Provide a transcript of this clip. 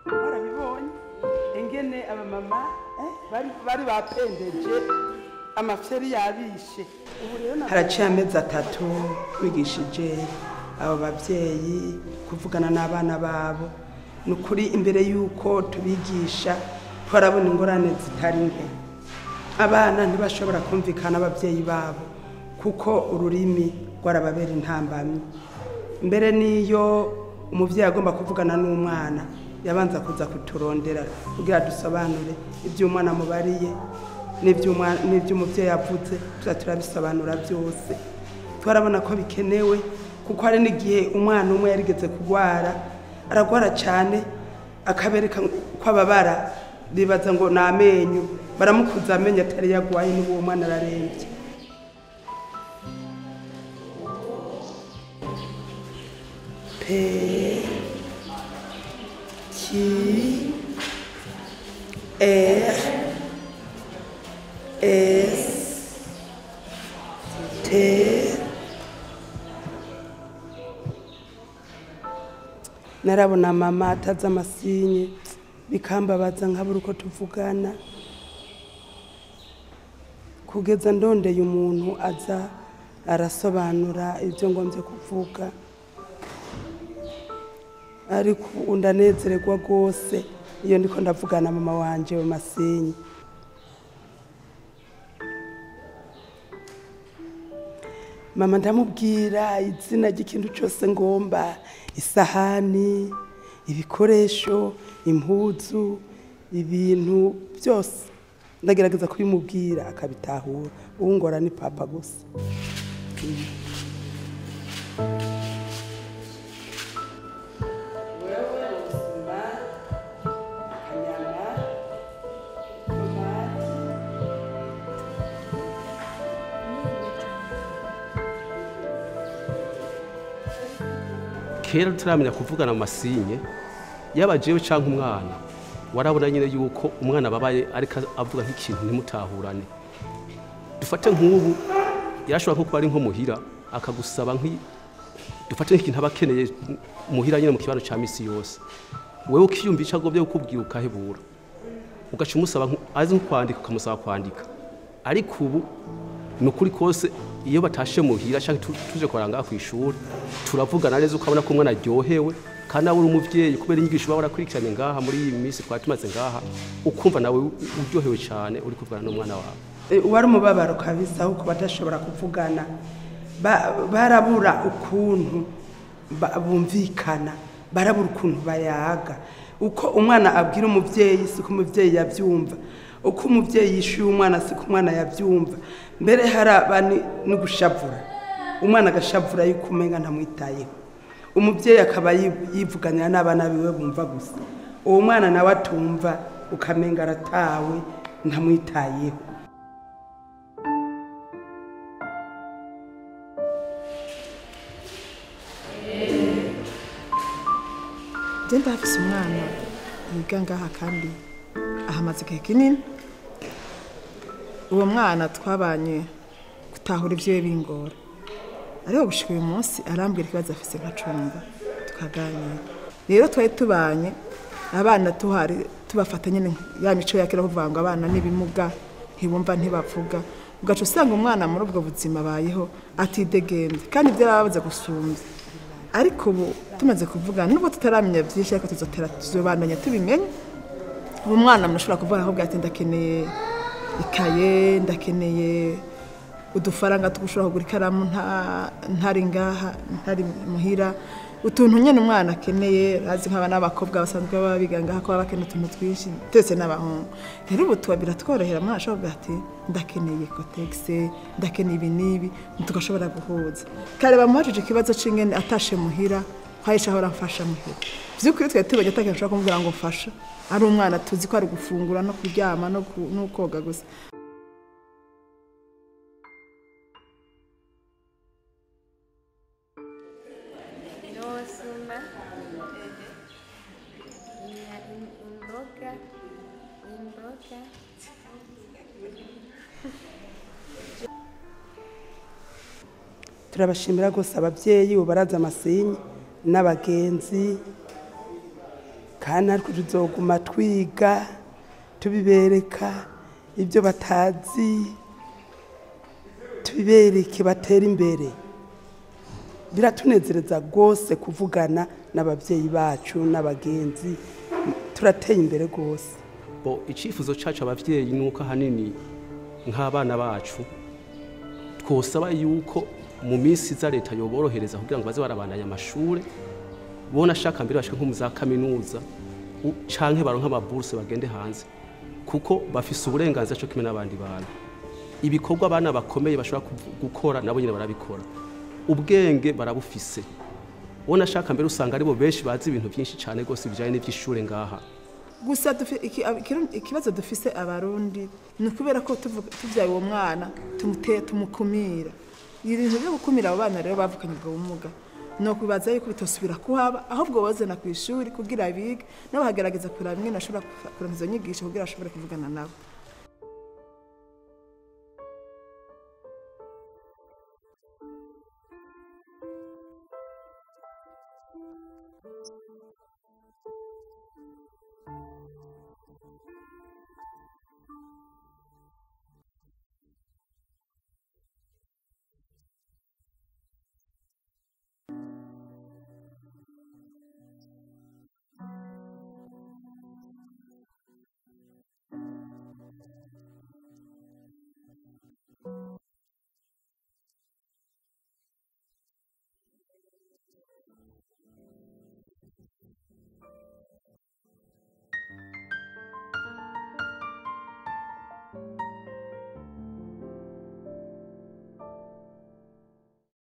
barabibonye ingene abamama eh, bari- bari bapendeje amafyeri yabishe ubu rero na- haraciye amezi atatu bigishije abo babyeyi kuvugana n'abana babo ni ukuri imbere y'uko tubigisha twarabona ingorane zitari nke abana ntibashobora kumvikana ababyeyi babo kuko ururimi rwarababera intambamyi mbere n'iyo umubyeyi agomba kuvugana n'umwana yabanza kuza kuturondera kugira dusobanure ibyo umwana amubariye n'iby'umwa- n'iby'umubyeyi avuze tuza turabisobanura byose twarabona ko bikenewe kuko hari n'igihe umwana umwe yarigeze kurwara aragwara cyane akabereka ko ababara bibaza ngo ni amenyo baramukuza amenyo atari yagwaye n'uwo mwana ararembye P Q R S T narabona mama atazi amasinye bikambabaza nkabura uko tuvugana kugeza ndondeye umuntu aza arasobanura ibyo ngombye kuvuga ariko ubu ndanezererwa rwose iyo ndiko ndavugana na mama wanje mu masinye mama ndamubwira izina ry'ikintu cyose ngomba isahani ibikoresho impuzu ibintu byose ndagerageza kubimubwira akabitahura ubu ngora ni papa gusa kera tutaramenya kuvugana mu masinye yaba jewe cyangwa umwana warabona nyine yuko umwana babaye ariko avuga nk'ikintu ntimutahurane dufate nk'ubu yarashobora nko kuba ari nko muhira akagusaba nk'i dufate nk'ikintu aba akeneye muhira nyine mu kibanza cya misi yose wewe ukiyumva icyo agomba kukubwira ukahebura ugaca umusaba nk- azi nko kwandika ukamusaba kwandika ariko ubu ni ukuri kose iyo batashe muhira cyangwa tu- tuje kuranga ku ishuri turavugana neza ukabona ko umwana aryohewe kandi nawe uri umubyeyi kubera inyigisho uba warakurikiranye ngaha muri iyi minsi twari tumaze ngaha ukumva nawe uryohewe cyane uri kuvugana n'umwana wawe E, wari umubabaro kabisa kuko badashobora kuvugana Ba- barabura ukuntu ba- bumvikana barabura ukuntu bayaga uko umwana abwira umubyeyi siko umubyeyi yabyumva uko umubyeyi yishyuye umwana siko umwana yabyumva mbere haraba ni- no gushavura umwana agashavura yuko umenga ntamwitayeho umubyeyi akaba yi- yivuganira n'abana biwe bumva gusa uwo mwana nawe atumva ukamenga aratawe ntamwitayeho njye ndahafise umwana yiga ngaha kandi ahamaze igihe kinini uwo mwana twabanye gutahura ibyo bingora ariko gushika uyu munsi arambwira ikibazo afise nka cumba tukaganira rero twari tubanye abana tuhari tubafata nyine ya mico ya kera kuvuga ngo abana n'ibimuga ntibumva ntibavuga ugaca usanga umwana muri ubwo buzima abayeho atidegembye kandi ibyo arababaza gusumbya ariko ubu tumaze kuvugana nubwo tutaramenya byinshi ariko tuzotera tuzobandanya tubimenye ubu mwana mushobora kuvuga ahubwo ati ndakeneye ikaye ndakeneye udufaranga tugushobora kugura ikaramu nta- ntari ngaha ntari muhira utuntu nyine umwana akeneye azi nk'abana b'abakobwa basanzwe baba biga ngaha ko baba bakeneye utuntu twinshi twese n'abahungu rero ubu tuba biratworohera umwana ashobora kuvuga ati ndakeneye kotegise ndakeneye ibi n'ibi tugashobora guhuza kare bamuhajije ikibazo c'ingene atashe muhira kwahisha ahora mfasha muhira vy'ukuri twari tubonye atakintu ushobora kumubwira ngo mfasha ari umwana tuzi ko ari gufungura no kuryama no ku- no koga gusa Nosuma imboga imboga turabashimira rwose ababyeyi ubu baraza amasinyi n'abagenzi kandi natwe tuzoguma twiga tubibereka ibyo batazi tubibereke batera imbere biratunezereza rwose kuvugana n'ababyeyi bacu n'abagenzi turateye imbere rwose bo icyifuzo cyacu ababyeyi ni uko ahanini nk'abana bacu twosaba yuko mu minsi iza leta yoborohereza kugira ngo baze barabandanya amashuri bona ashaka mbere bashike nko mu za kaminuza u- canke baronke amaburuse bagende hanze kuko bafise uburenganzira cyo kimwe n'abandi bantu ibikorwa abana bakomeye bashobora kuvu- gukora nabo nyine barabikora ubwenge barabufise bona ashaka mbere usanga aribo benshi bazi ibintu byinshi cyane rwose bijyanye n'iby'ishure ngaha gusa dufi- iki- ab- ikiru- ikibazo dufise abarundi ni ukubera ko tuvu- tuvyaye uwo mwana tumute- tumukumira ibintu byo gukumira abo bana rero bavukanye ubwo bumuga ni ukubibaza yuko bitosubira kuhaba ahubwo bazana ku ishuri kugira bige nabo bagerageza kureba bimwe nashobora kuronka izo nyigisho kugira bashobore kuvugana nabo